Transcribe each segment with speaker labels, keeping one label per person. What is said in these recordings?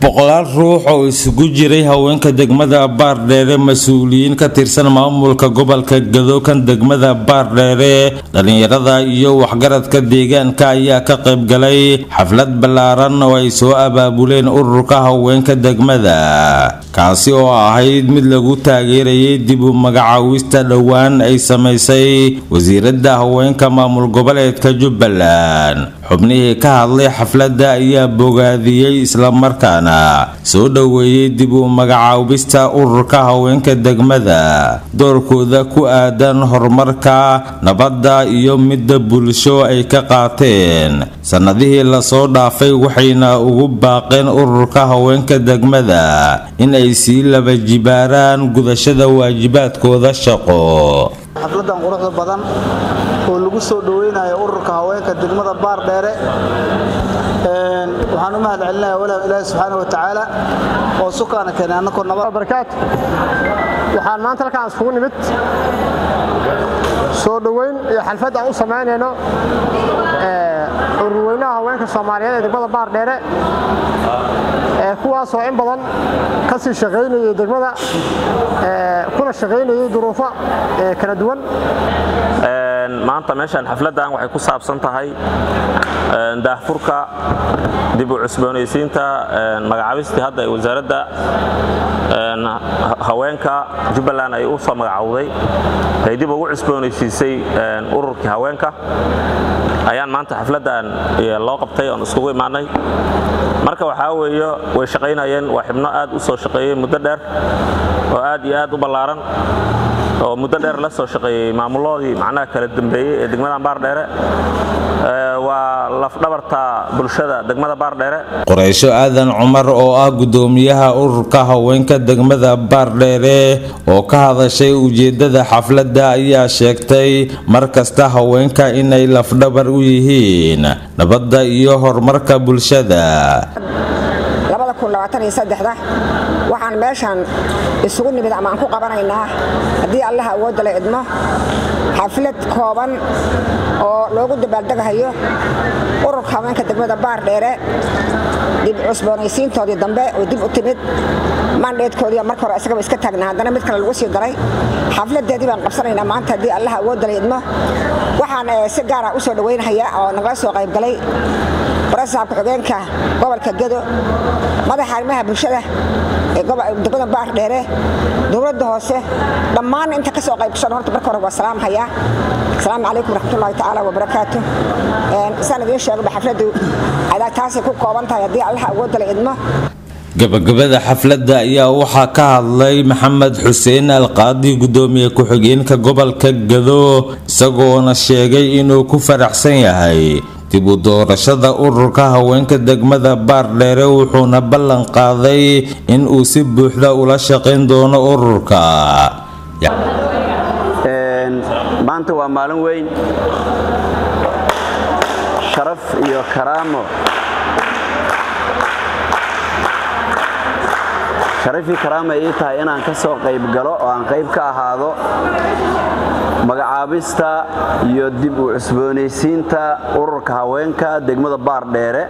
Speaker 1: boqolaal ruux oo isugu jiray haweenka degmada baardheere mas-uuliyiin ka tirsan maamulka gobolka gadookan degmada baardheere dhallinyarada iyo waxgaradka deegaanka ayaa ka qaybgalay xaflad ballaaran oo ay soo abaabuleen ururka haweenka degmada kaasi oo ahayd mid lagu taageerayay dib u magacaawista dhowaan ay samaysay wasiiradda haweenka maamul goboleedka jubbaland xubnihii ka hadlay xafladda ayaa bogaadiyey islamarkaana soo dhoweeyey dib u magacaabista ururka haweenka degmada doorkooda ku aadan horumarka nabadda iyo midda bulsho ay ka qaateen sannadihii lasoo dhaafay waxayna ugu baaqeen ururka haweenka degmada in ay sii laba jibaaraan gudashada waajibaadkooda shaqo
Speaker 2: xafladan quruxda badan oo lagu soo dhoweynayo ururka haweenka degmada baardheere waxaan u mahad celinaya walaal ilaahi subxaana wa tacaala oo sukaana keenay annakoo
Speaker 3: barakaatu waxaan maanta halkaan iskugu nimid soo dhoweyn iyo xalfad aan u samaynayno ururweynaha haweenka soomaaliyeed ee degmada baardheere kuwaasoo in badan ka sii shaqaynayay degmada kuna shaqaynayay duruufo kala duwan
Speaker 4: maanta meeshaan xafladdan waxay ku saabsan tahay daahfurka dib u cusboonaysiinta magacaabistii hadda ee wasaaradda haweenka jubbaland ay u soo magacowday ay dib ugu cusboonaysiisay ururkii haweenka ayaan maanta xafladdan loo qabtay oon iskugu imaanay marka waxaa weeye way shaqaynayeen waa xibno aad u soo shaqeeyey muddo dheer oo aad iyo aad u ballaaran oo muddo dheer la soo shaqeeyey maamuloodii macnaha kala dambeeyey ee degmadan baardheere waa lafdhabarta bulshada degmada baardheere
Speaker 1: qoraysho aadan cumar oo ah gudoomiyaha ururka haweenka degmada baardheere oo ka hadashay ujeedada xafladda ayaa sheegtay mar kasta haweenka inay lafdhabar u yihiin nabadda iyo horumarka bulshada
Speaker 5: waxaan meeshaan isugu nimid ama aan ku qabanaynaa haddii allaha awoodda la idmo xaflad kooban oo loogu dabaaldegahayo ururka haweenka degmada baardheere dib cusboonaysiintoodii dambe oo dib u timid mandheedkoodii marka hore isagaba iska taagna haddana mid kale lagu sii daray xafladeedii baan qabsanaynaa maanta haddii allaha awoodda la idmo waxaan si gaara u soo dhoweynhayaa oo nagala soo qaybgalay barasaabka xogeenka gobolka gedo madaxa arrimaha bulshada ee degmada baardheere dowladda hoose dhammaan inta ka soo qaybgashan horta marka hore waa salaamhayaa asalaamu calaykum waraxmatullahi tacaala wabarakaatu saan idiin sheegaba xafladdu adaa taasay ku kooban tahay haddii allaha awoodda la idmo
Speaker 1: gabagabada xafladda ayaa waxaa ka hadlay maxamed xuseen alqaadi gudoomiye ku-xigeenka gobolka gado isagoona sheegay inuu ku faraxsan yahay dib u doorashada ururka haweenka degmada baardheere wuxuuna ballan qaaday in uu si buuxda ula shaqayn doono ururka
Speaker 6: maanta waa maalin weyn sharaf iyo karaamo sharafii karaama ii tahay inaan ka soo qayb galo oo aan qayb ka ahaado magacaabista iyo dib u cusboonaysiinta ururka haweenka degmada baardheere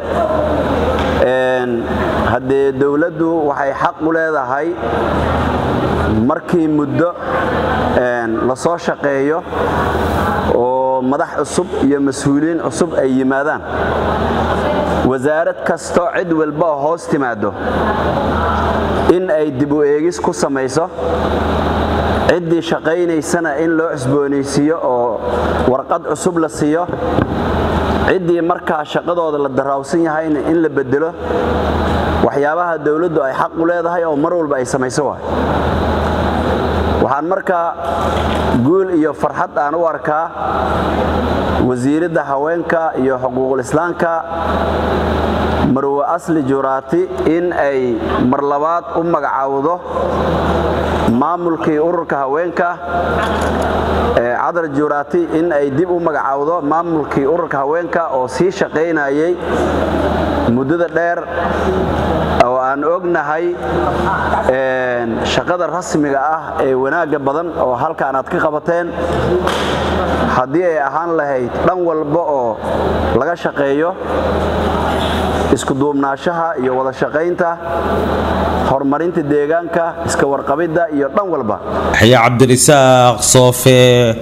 Speaker 6: haddee dowladdu waxay xaq u leedahay markii muddo la soo shaqeeyo oo madax cusub iyo mas-uuliyiin cusub ay yimaadaan wasaarad kasto cid walba oo hoos timaado in ay dib u eegis ku samayso ciddii shaqaynaysana in loo cusboonaysiiyo oo warqad cusub la siiyo ciddii markaa shaqadooda la daraawsan yahayna in la bedelo waxyaabaha dowladdu ay xaq u leedahay oo mar walba ay samayso waay waxaan markaa guul iyo farxad aan u arkaa wasiiradda haweenka iyo xuquuqul islaamka marwe asli juraati in ay mar labaad u magacaawdo maamulkii ururka haweenka cadar juraati in ay dib u magacaawdo maamulkii ururka haweenka oo sii shaqaynayay muddada dheer oo aan ognahay shaqada rasmiga ah ee wanaagga badan oo halkaan aad ka qabateen haddii ay ahaan lahayd dhan walba oo laga shaqeeyo iskuduubnaashaha iyo wada shaqaynta horumarinta deegaanka iska warqabidda iyo dhan walba
Speaker 1: yaxya cabdirisaaq soofe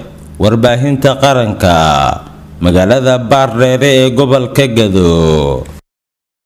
Speaker 1: warbaahinta qaranka magaalada baardheere ee gobolka gado